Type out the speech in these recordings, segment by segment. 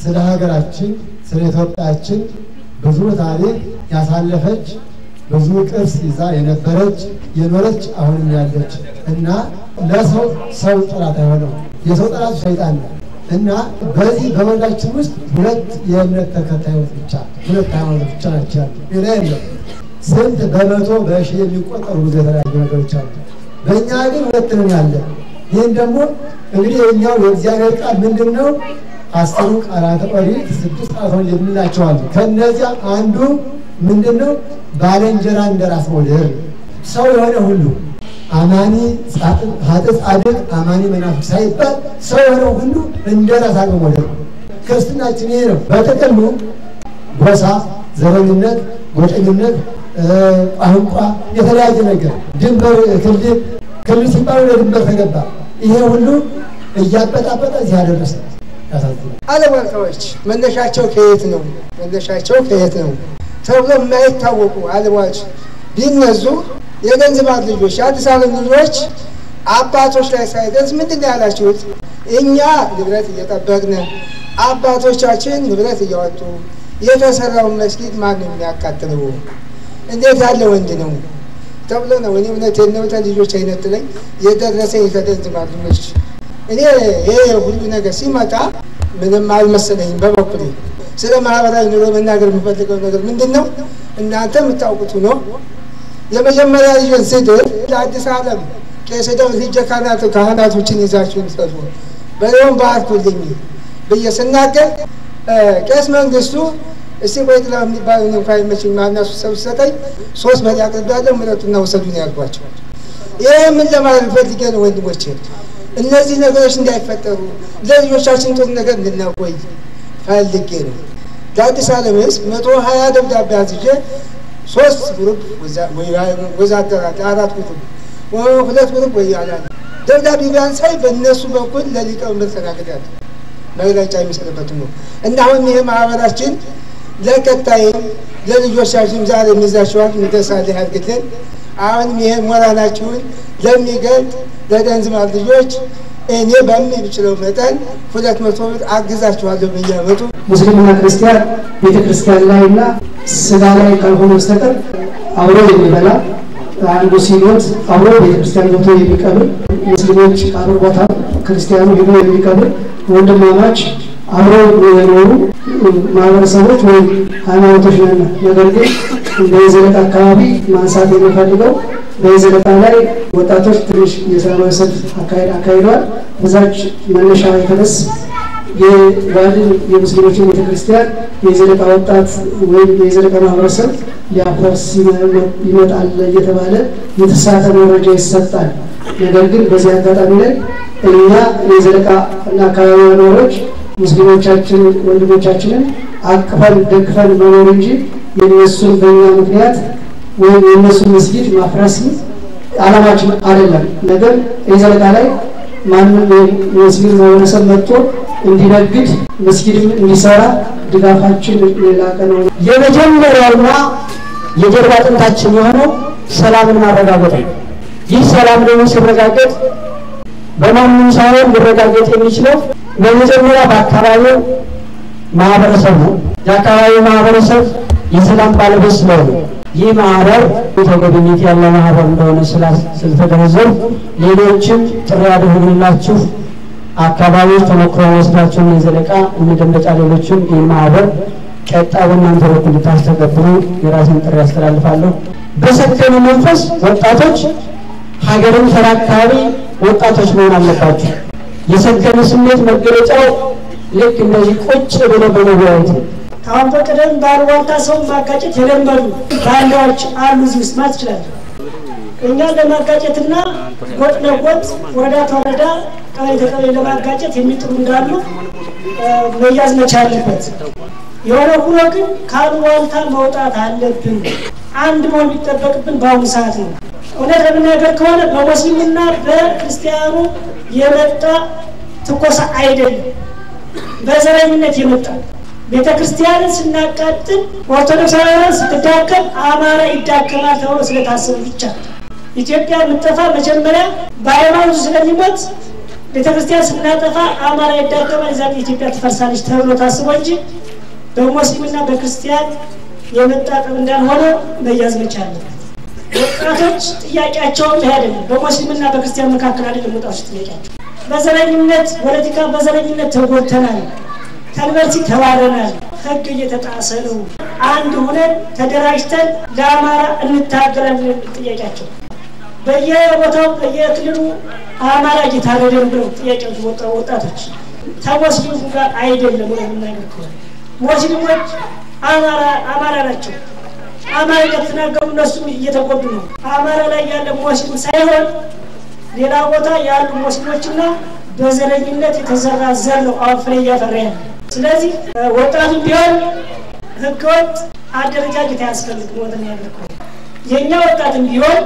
ስለ ሀገራችን ስለ ኢትዮጵያችን ብዙ ታሪክ ያሳለፈች ብዙ ቅርስ ይዛ የነበረች የኖረች አሁንም ያለች እና ለሰው ሰው ጠላት አይሆነው የሰው ጠላት ሰይጣን ነው እና በዚህ በመንዳችን ውስጥ ሁለት የእምነት ተከታዮች ብቻ ሁለት ሃይማኖት ብቻ ናቸው ያሉ ሌላ የለም። ስንት በመቶ በሺ የሚቆጠሩ ብዙ የተለያዩ ነገሮች አሉ። በእኛ ግን ሁለት ነን ያለ። ይህን ደግሞ እንግዲህ የኛው የእግዚአብሔር ቃል ምንድን ነው? አስሩ ቃላተ ኦሪት ስድስት ቃላተ ኦሪት የምንላቸው አሉ። ከእነዚያ አንዱ ምንድን ነው? ባልንጀራ እንደ ራስ መውደድ ነው። ሰው የሆነ ሁሉ አማኒ ሀጥ ጻድቅ አማኒ መናፍቅ ሳይባል ሰው የሆነ ሁሉ እንደ ራስ አድርጎ መውደድ ነው። ክርስትናችን ይሄ ነው። በጥቅሉ ጎሳ፣ ዘረኝነት፣ ጎጠኝነት፣ ቋንቋ፣ የተለያየ ነገር ድንበር፣ ክልል ክልል ሲባል ወደ ድንበር ተገባ። ይሄ ሁሉ እያበጣበጠ እዚህ ያደረሰ ያሳዝናል። አለማልካዎች መነሻቸው ከየት ነው? መነሻቸው ከየት ነው ተብሎ የማይታወቁ አለማዎች ቢነዙ የገንዝባት ልጆች የአዲስ ዓለም ልጆች አባቶች ላይ ሳይደርስ ምንድን ነው ያላችሁት? እኛ ንብረት እየጠበቅን አባቶቻችን ንብረት እያወጡ የተሰራውን መስጊድ ማን ነው የሚያቃጥለው? እንዴት ያለ ወንድ ነው ተብሎ ነው። እኔ እውነቴን ነው ልጆች አይነጥለኝ የደረሰኝ ከገንዝባት ልጆች እኔ ይሄ ሁሉ ነገር ሲመጣ ምንም አልመሰለኝም በበኩሌ። ስለ ማህበራዊ ኑሮ መናገር የምፈልገው ነገር ምንድን ነው? እናንተ የምታውቁት ነው። የመጀመሪያ ልጅን ስድር ለአዲስ ዓለም ቄስ ደው ልጀ ካህናቱ ካህናቶችን ይዛችሁ ሰሩ በሬውን ባርኩልኝ ብዬ ስናገር ቄስ መንግስቱ እስቲ ቆይ ጥላ የሚባል እንኳ ይመችኝ ማናሱ ሰብ ሰጠኝ ሶስት በሬ አቅርቤያለሁ ምረጡና ውሰዱን ያልኳቸው። ይህ ምን ለማለት ፈልጌ ነው ወንድሞቼ፣ እነዚህ ነገሮች እንዳይፈጠሩ ለልጆቻችን ጥሩ ነገር እንድናቆይ ፈልጌ ነው። ለአዲስ ዓለም ህዝብ መቶ ሀያ ደብዳቤ አዝዤ ሶስት ግሩፕ ወዛደራ አራት ግሩፕ ሁለት ግሩፕ ወይ ያላል ደብዳቤ ቢያንሳይ በእነሱ በኩል ለሊቀመንበር ተናግሬያለሁ። መግለጫ የሚሰጥበት ነው እና አሁን ይሄ ማህበራችን ለቀጣይ ለልጆቻችን ዛሬ የሚዛቸዋል ሚደሳለ ያድርግልን። አሁንም ይሄ ሞራላችሁን ለሚገልጥ ለደንዝማት ልጆች እኔ በሚችለው መጠን ሁለት መቶ ብር አግዛችኋለሁ በየዓመቱ ሙስሊምና ክርስቲያን ቤተ ክርስቲያን ላይ እና ስጋ ላይ ካልሆነ በስተቀር አብሮ የሚበላ አንዱ ሲሞት አብሮ ቤተ ክርስቲያን ገብቶ የሚቀብር ሙስሊሞች ቀብር ቦታ ክርስቲያኑ ሄዶ የሚቀብር ወንድማማች አብሮ የኖሩ ማህበረሰቦች ወይም ሃይማኖቶች ነን። ነገር ግን እንደ የዘለቃ አካባቢ ማንሳት የሚፈልገው በየዘለቃ ላይ ወጣቶች ትንሽ የሰላማዊ ሰልፍ አካሂደዋል። በዛች መነሻ የተነስ የባህልን የሙስሊሞችን ቤተክርስቲያን የዘለቃ ወጣት ወይም የዘለቃ ማህበረሰብ ሊያፈርስ ይመጣል እየተባለ የተሳተ መረጃ ይሰጣል። ነገር ግን በዚህ አጋጣሚ ላይ እኛ የዘለቃ እና አካባቢ ነዋሪዎች ሙስሊሞቻችን ወንድሞቻችንን አቅፈን ደግፈን መኖር እንጂ የነሱን በእኛ ምክንያት ወይም የእነሱን መስጊድ ማፍረስ ዓላማችን አይደለም። ነገር የዘለቃ ላይ ማንም የሙስሊም ማህበረሰብ መጥቶ እንዲነግድ መስጊድም እንዲሰራ ድጋፋችን የላቀ ነው። የመጀመሪያውና የጀርባ አጥንታችን የሆነው ሰላምን ማረጋገጥ ነው። ይህ ሰላም ደግሞ ሲረጋገጥ በማንም ሳይሆን ሊረጋገጥ የሚችለው በመጀመሪያ በአካባቢው ማህበረሰብ ነው። የአካባቢው ማህበረሰብ የሰላም ባለቤት ስለሆነ ይህ ማህበር ተገቢነት ያለ ማህበር እንደሆነ ስለተገነዘብ ሌሎችም ጥሪ ያደረግንላችሁ አካባቢዎች ተሞክሮ ወስዳችሁ የዘለቃ እንደንበጫ ሌሎችም ይህ ማህበር ቀጣይ በእናንተ በኩል እንድታስተገብሩ የራሴን ጥሪ ያስተላልፋለሁ። በሰከነ መንፈስ ወጣቶች ሀገርን ተረካቢ ወጣቶች መሆን አለባቸው። የሰከነ ስሜት መገለጫው ልክ እንደዚህ ቁጭ ብሎ በመወያየት ነው። ከአሁን በቀደም ባሉባልታ ሰው ማጋጨት የለመዱ ባንዳዎች አሉ እዚህ ውስጥ ማለት ይችላል። እኛ ለማጋጨትና ጎጥ ለጎጥ ወረዳ ተወረዳ ቀበሌ ተቀበሌ ለማጋጨት የሚጥሩ እንዳሉ መያዝ መቻል አለበት። የሆነ ሁኖ ግን ከአሉባልታ መውጣት አለብን። አንድ መሆን የሚጠበቅብን በአሁኑ ሰዓት ነው። እውነት ለመናገር ከሆነ በሙስሊሙና በክርስቲያኑ የመጣ ትኮሳ አይደለም፣ በዘረኝነት የመጣ ቤተ ክርስቲያንን ስናቃጥል ኦርቶዶክሳውያን ስትዳከም አማራ ይዳከማል ተብሎ ስለታሰቡ ብቻ ኢትዮጵያ የምትጠፋ መጀመሪያ በሃይማኖቱ ስለሚሞት ቤተ ክርስቲያን ስናጠፋ አማራ ይዳከማል፣ ዛ ኢትዮጵያ ትፈርሳለች ተብሎ ታስቦ እንጂ በሙስሊምና በክርስቲያን የመጣጠብ እንዳልሆነ መያዝ መቻል አለበት። ወጣቶች ጥያቄያቸውም ይህ አይደለም። በሙስሊምና በክርስቲያን መካከል አይደለም ወጣቶች ጥያቄያቸው። በዘረኝነት ፖለቲካ፣ በዘረኝነት ተጎድተናል፣ ከዩኒቨርሲቲ ተባረናል፣ ህግ እየተጣሰ ነው። አንድ ሁነን ተደራጅተን ለአማራ እንታገላለን ጥያቄያቸው በየቦታው በየክልሉ አማራ እየታረደ ነው ብለው ጥያቄዎች ወጣ ወጣቶች ከሙስሊሙ ጋር አይደለም ብለው የምናገር ከሆነ ሙስሊሞች አማራ አማራ ናቸው። አማራ ከተናገሩ እነሱም እየተጎዱ ነው። አማራ ላይ ያለ ሙስሊም ሳይሆን ሌላ ቦታ ያሉ ሙስሊሞችና በዘረኝነት የተዘራ ዘር ነው አሁን ፍሬ እያፈራ ያለ። ስለዚህ ወጣቱ ቢሆን ህገወጥ አደረጃጀት አያስፈልግም። ወተን ያለ ከሆነ የእኛ ወጣትም ቢሆን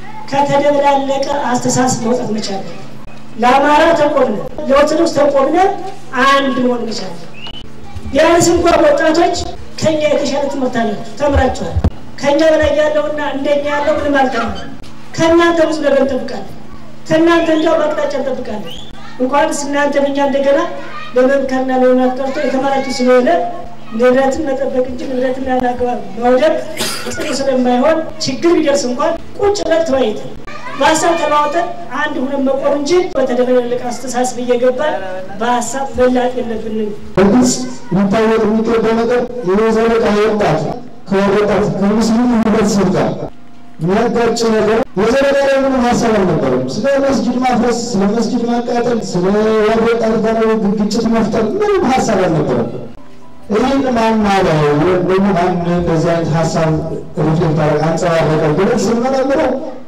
ከተደበላለቀ አስተሳሰብ መውጣት መቻል ለአማራ ተቆምነ ለኦርቶዶክስ ተቆምነ አንድ መሆን መቻል ቢያንስ እንኳን ወጣቶች ከኛ የተሻለ ትምህርት አላችሁ፣ ተምራችኋል። ከኛ በላይ ያለውና እንደኛ ያለው ምንም አልተማረም። ከእናንተ ብዙ ነገር እንጠብቃለን። ከእናንተ እንዲያው አቅጣጫ እንጠብቃለን። እንኳንስ እናንተ እኛ እንደገና ለመምከርና ለመምራት ቀርቶ የተማራችሁ ስለሆነ ንብረትን መጠበቅ እንጂ ንብረትን ያላግባብ መውደቅ ጥሩ ስለማይሆን ችግር ቢደርስ እንኳን ቁጭ ብለን ተወያይተን በሀሳብ ተለዋውጠን አንድ ሁነን መቆም እንጂ በተደበላለቀ አስተሳሰብ እየገባን በሀሳብ መላጥ የለብንም። በግልጽ ሊታወቅ የሚገባው ነገር የዘለቃ ወጣት ከወጣት ከሙስሊሙ ህብረተሰብ ጋር የሚያጋጭ ነገር የዘለቃ ላይ ምንም ሀሳብ አልነበረም። ስለ መስጊድ ማፍረስ፣ ስለ መስጊድ ማቃጠል፣ ስለ ወጣት ጋር ግጭት መፍጠር ምንም ሀሳብ አልነበረም። ይህን ማን አለው ወይም ደግሞ ማን በዚህ አይነት ሀሳብ ሪፍሌክት አደረገ አንጸባረቀ ብለን ስንመረምረው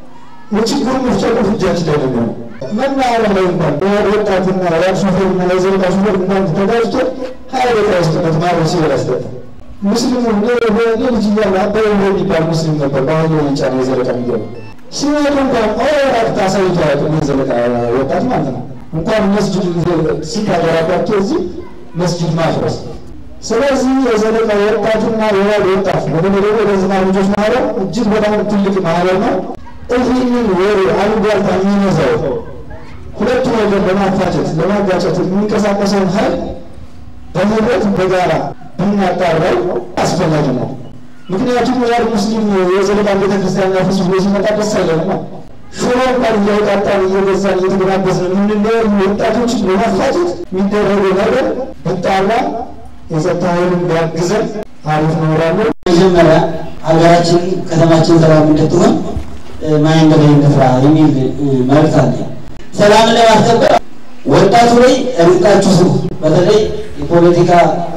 የችግሩ መፍቻ ቁልፍ እጃችን ላይ ነው። መናኸሪያ ላይ እንኳን ወጣትና ራብ ሾፌርና የዘለቃ ሾፌር እናንተ ተጋጭቶ ሀያ ደቂቃ ውስጥ ነው ማረው ሲበላ ያስጠጣ ሙስሊሙ እኔ ልጅ እያለሁ አባይ ብሎ የሚባል ሙስሊም ነበር። በአሁኑ የጫነ የዘለቃ የሚገባ ሲመጡ እንኳን ኦራት አሳይቶ አያውቅም። የዘለቃ ወጣት ማለት ነው። እንኳን መስጅድ ሲታደራባቸው እዚህ መስጅድ ማፍረስ ስለዚህ የዘለቃ ወጣቱና የዋል ወጣት በተለይ ደግሞ የገዝና ልጆች ማህበር እጅግ በጣም ትልቅ ማህበር ነው። ይህንን ወሬ አሉባልታ የሚነዛው ሁለቱ ነገር ለማፋጨት ለማጋጨት የሚንቀሳቀሰውን ኃይል በህብረት በጋራ ብናጣራው አስፈላጊ ነው። ምክንያቱም ያል ሙስሊም የዘለቃ ቤተክርስቲያን ያፍርስ ብሎ ሲመጣ ደስ አይለንማ። ሾሮ እንኳን እያወጣጣን እየገዛን እየተገናበዝን የምንለያዩ ወጣቶችን ለማፋጨት የሚደረገው ነገር ብጣራ የጸጥታ ኃይሉን ቢያግዘን አሪፍ ነው እላለሁ። መጀመሪያ ሀገራችን ከተማችን ሰላም እንድትሆን ማን በላይ እንፍራ የሚል መልዕክት አለ። ሰላምን ለማስከበር ወጣቱ ላይ ርቃችሁ ስሩ። በተለይ የፖለቲካ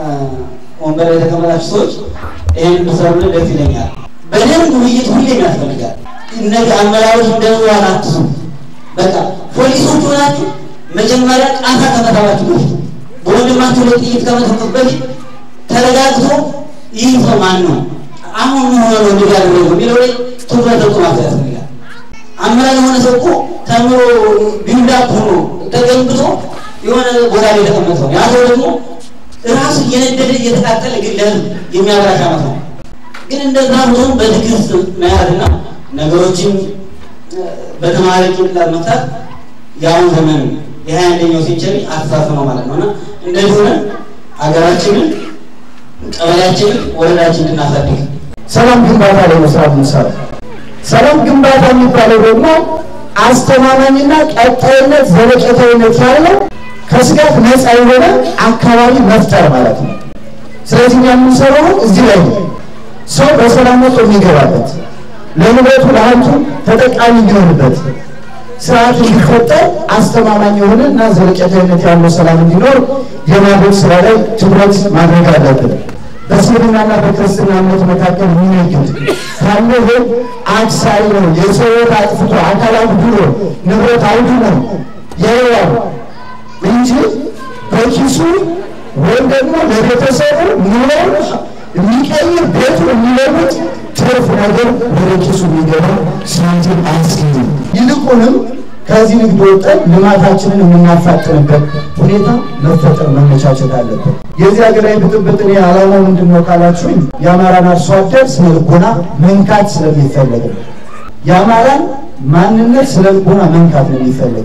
ወንበር የተቀመጣችሁ ሰዎች ይህን ብሰሩልን ደስ ይለኛል። በደንብ ውይይት ሁሌም ያስፈልጋል። እነዚህ አመራሮች እንደዋን አትሱ። በቃ ፖሊሶች ሆናችሁ መጀመሪያ ቃታ ከመታባችሁ በፊት በወንድማችሁ ላይ ጥይት ከመተኮስ በፊት ተረጋግቶ ይህ ሰው ማን ነው አሁን ምን ሆነ ነው እንዲህ ያደረገው የሚለው ላይ ትኩረት ሰጥቶ ማሰብ ያስፈልጋል። አመራር የሆነ ሰው እኮ ተምሮ ቢውልዳፕ ሆኖ ተገንብቶ የሆነ ቦታ ላይ የተቀመጠ ነው። ያ ሰው ደግሞ ራሱ እየነደደ እየተቃጠለ ግን ለህዝብ የሚያበራሽ አመት ነው። ግን እንደዛ ሆኖ በትዕግስት መያዝና ነገሮችን በተማሪ ጭንቅላት መፍታት የአሁን ዘመን የሀያ አንደኛው ሴንቸሪ አስተሳሰብ ነው ማለት ነው እና እንደዚህ ሆነን ሀገራችንን ቀበሌያችንን ወረዳችንን እናሳድግ። ሰላም ግንባታ ላይ መስራት እንሰራ። ሰላም ግንባታ የሚባለው ደግሞ አስተማማኝና ቀጣይነት ዘለቄታዊነት ያለው ከስጋት ነፃ የሆነ አካባቢ መፍጠር ማለት ነው። ስለዚህ እኛ የምንሰራው እዚህ ላይ ነው። ሰው በሰላም ወጥቶ የሚገባበት ለንብረቱ ለሀብቱ ተጠቃሚ እንዲሆንበት ስርዓት እንዲፈጠር አስተማማኝ የሆነ እና ዘለቄታዊነት ያለው ሰላም እንዲኖር የማድረግ ስራ ላይ ትኩረት ማድረግ አለብን። በእስልምናና በክርስትና እምነት መካከል የሚነግድ ካለ ይህ አክሳሪ ነው። የሰው ሕይወት አጥፍቶ አካል አጉድሎ ንብረት አውድሞ ያየዋል እንጂ በኪሱ ወይም ደግሞ ለቤተሰቡ ኑሮውን የሚቀይር ቤቱ የሚለውጥ ትርፍ ነገር ወደ ኪሱ የሚገባ ሳንቲም አያስገኝም። ይልቁንም ከዚህ ንግድ ወጠን ልማታችንን የምናፋጥንበት ሁኔታ መፈጠር መመቻቸት አለበት። የዚህ ሀገራዊ ብጥብጥ እኔ ዓላማው ምንድን ነው ካላችሁኝ የአማራን አርሶ አደር ስነ ልቦና መንካት ስለሚፈለግ ነው። የአማራን ማንነት ስነ ልቦና መንካት ነው የሚፈለግ።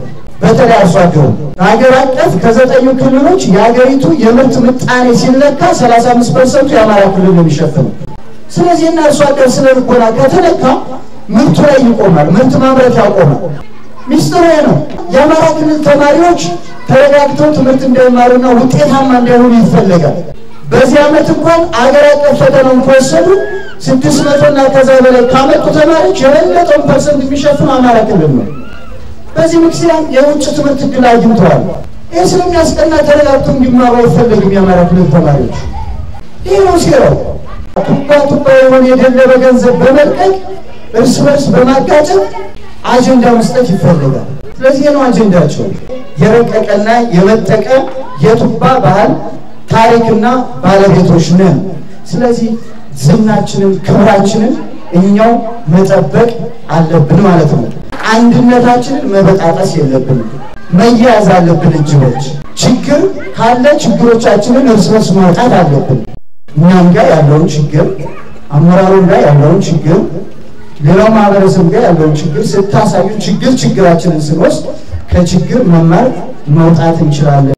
በተለይ አርሶ አደሩ ሀገር አቀፍ ከዘጠኙ ክልሎች የሀገሪቱ የምርት ምጣኔ ሲለካ 35 ፐርሰንቱ የአማራ ክልል ነው የሚሸፍነው። ስለዚህ እና አርሶ አደር ስነ ልቦና ከተለካ ምርቱ ላይ ይቆማል፣ ምርት ማምረት ያቆማል። ሚስጥሩ ነው። የአማራ ክልል ተማሪዎች ተረጋግተው ትምህርት እንዳይማሩና ውጤታማ እንዳይሆኑ ይፈለጋል። በዚህ ዓመት እንኳን አገር አቀፍ ፈተናውን ከወሰዱ ስድስት መቶ እና ከዛ በላይ ካመጡ ተማሪዎች የበለጠውን ፐርሰንት የሚሸፍኑ አማራ ክልል ነው። በዚህ ምክንያት የውጭ ትምህርት እድል አግኝተዋል። ይህ ስለሚያስቀና ተረጋግቶ እንዲማሩ አይፈለግም የአማራ ክልል ተማሪዎች። ይህ ነው ሴራው። ቱባ ቱባ የሆነ የደለበ ገንዘብ በመልቀቅ እርስ በርስ በማጋጨት አጀንዳ መስጠት ይፈልጋል። ስለዚህ ነው አጀንዳቸው የረቀቀና የመጠቀ የቱባ ባህል ታሪክና ባለቤቶች ነን። ስለዚህ ዝናችንን ክብራችንን እኛው መጠበቅ አለብን ማለት ነው። አንድነታችንን መበጣጠስ የለብንም። መያያዝ አለብን እጅ በእጅ ችግር ካለ ችግሮቻችንን እርስ በርስ ማውጣት አለብን። እኛም ጋር ያለውን ችግር አመራሩም ጋር ያለውን ችግር ሌላው ማህበረሰብ ጋር ያለውን ችግር ስታሳዩ ችግር ችግራችንን ስንወስድ ከችግር መማር መውጣት እንችላለን።